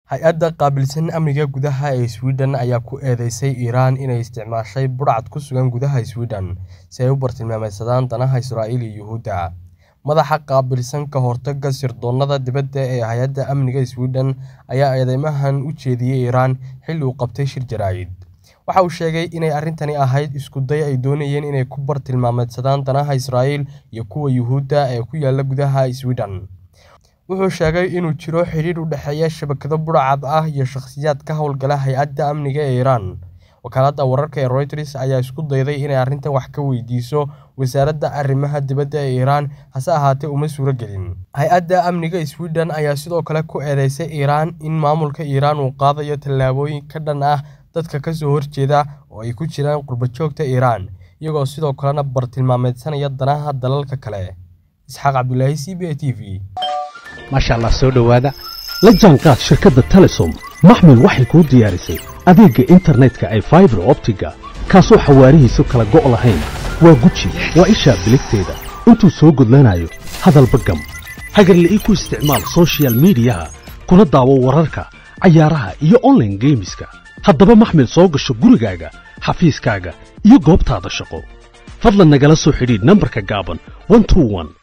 Hay-adda qaabilsan amniga gudaha ee Sweden ayaa ku eedeysay Iran inay isticmaashay budhcad ku sugan gudaha Sweden si ay u bartilmaameedsadaan danaha Israa'iil iyo Yuhuudda. Madaxa qaabilsan ka hortagga sirdoonnada dibadda ee Hay'adda Amniga Sweden ayaa eedeymahan u jeediyay Iran xilli uu qabtay shir jaraa'id. Waxa uu sheegay inay arrintani ahayd isku day ay doonayeen inay ku bartilmaameedsadaan danaha Israa'iil iyo kuwa Yuhuudda ee ku yaalla gudaha Sweden. Wuxuu sheegay inuu jiro xidhiidh u dhexeeya shabakado budhcad ah iyo shakhsiyaad ka hawlgala hay'adda amniga ee Iran. Wakaaladda wararka ee Reuters ayaa isku dayday inay arrintan wax ka weydiiso wasaaradda arrimaha dibadda ee Iran, hase ahaatee uma suuragelin. Hay'adda amniga Sweden ayaa sidoo kale ku eedeysay Iran in maamulka Iran uu qaadayo tallaabooyin ka dhan ah dadka ka soo horjeeda oo ay ku jiraan qurbo-joogta Iran, iyagoo sidoo kalena bartilmaameedsanaya danaha dalalka kale. Isxaaq Cabdulaahi C B A T V. maasha allah soo dhowaada la jaanqaad shirkadda telesom maxmil waxay kuu diyaarisay adeegga internetka ee faibar optiga kaasoo xawaarihiisu kala go' lahayn waa guji waa ishaa biligteeda intuu soo gudlanayo hadalba gam hagarla'ii ku isticmaal soshiyal miidiyaha kuna daawo wararka cayaaraha iyo onlaine geemiska haddaba maxmil soo gasho gurigaaga xafiiskaaga iyo goobtaada shaqo fadlan nagala soo xidhiidh nambarka gaaban